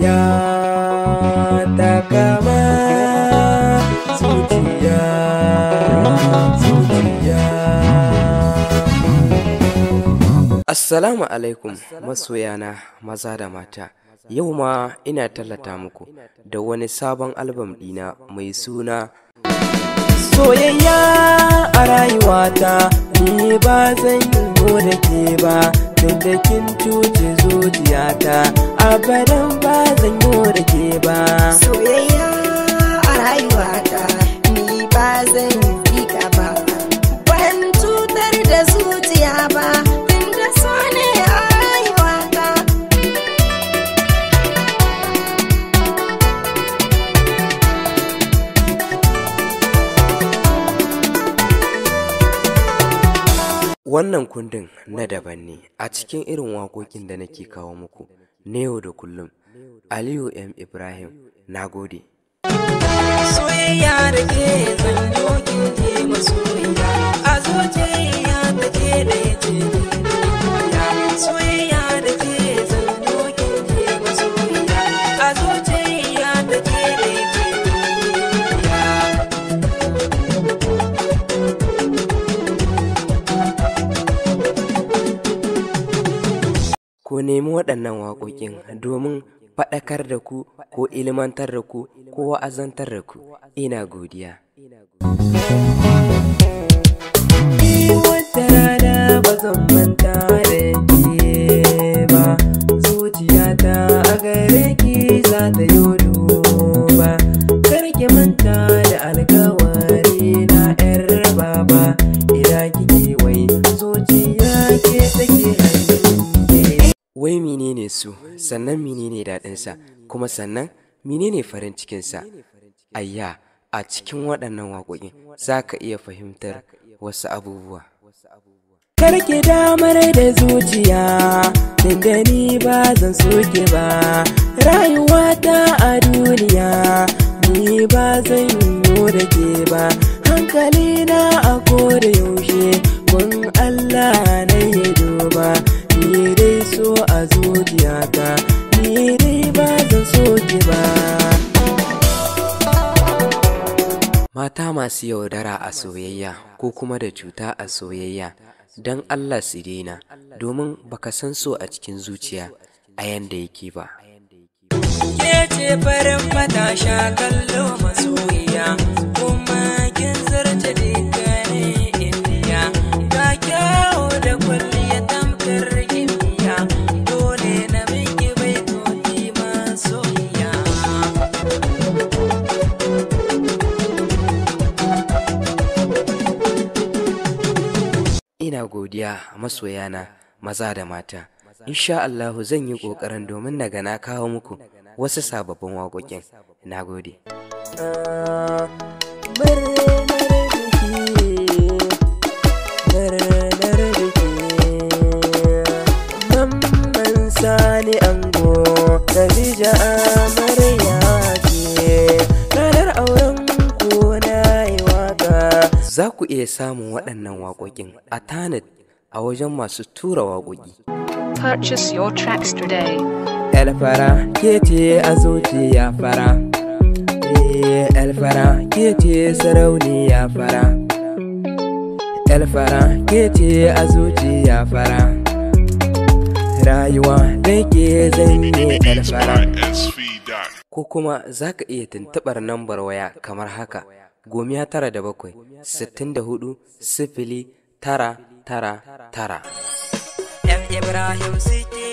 soyayya ta kama zuciya zuciya Assalamu alaikum masoyana maza da mata yau ma ina tallata muku da wani sabon albam ɗina mai suna soyayya a rayuwata ni ba zan yi da ke ba tun da kin cuce zuciyata abadan ba zan yi da ke ba soyayya a rayuwata ni ba zan yi ka ba ban cutar da zuciya ba tunda so ne a rayuwata wannan kundin na daban ne a cikin irin waƙoƙin da nake kawo muku na yau da kullum aliyu m ibrahim na gode soyayya da ke zanyo kin je masoyiya a zuciya ta ke da ya ce soyayya da ke zanyo kin je masoyiya a zuciya ta ke da ya ce ku nemi waɗannan waƙoƙin domin faɗakar da ku ko ilmantar da ku ko wa'azantar da ku ina godiya wata rana ba zan manta da ke ba zuciyata a gare ki za ta yi ba kar ki manta da alkawari na yar baba ina kike wai zuciya ke take hannun wai menene su sannan menene daɗinsa kuma sannan menene farin cikinsa ayya a cikin waɗannan waƙoƙin za ka iya fahimtar wasu abubuwa karki damar da zuciya da ni ba zan soke ba rayuwata a duniya ni ba zan yi da ke ba hankali na a koda yaushe mun Allah na yi duba ni dai so a zuciyata ni dai ba zan soke ba mata masu yaudara a soyayya ko kuma da cuta a soyayya don Allah su daina domin baka san so a cikin zuciya a yanda yake ba ke ce farin matasha kallo masoyiya kuma kin zarce dukkanin indiya ga kyawo da kwalliya tamkar gimbiya dole na miki bai toti masoyiya ina godiya masoyana maza da mata insha Allahu zan yi ƙoƙarin domin na ga na kawo muku wasu sababbin waƙoƙin na gode Mamman sani ango Khadija amarya ce ranar auren ku na yi waka za ku iya samun waɗannan waƙoƙin a tanit a wajen masu tura waƙoƙi Purchase your tracks today. Elfara ke ce a zuciya fara Eh, Elfara ke ce sarauniya fara Elfara ke ce a zuciya fara Rayuwa da ke zanye Elfara Ko kuma za ka iya tuntuɓar nambar waya kamar haka gomiya tara da bakwai sittin da hudu sifili tara tara tara yan ibrahim suke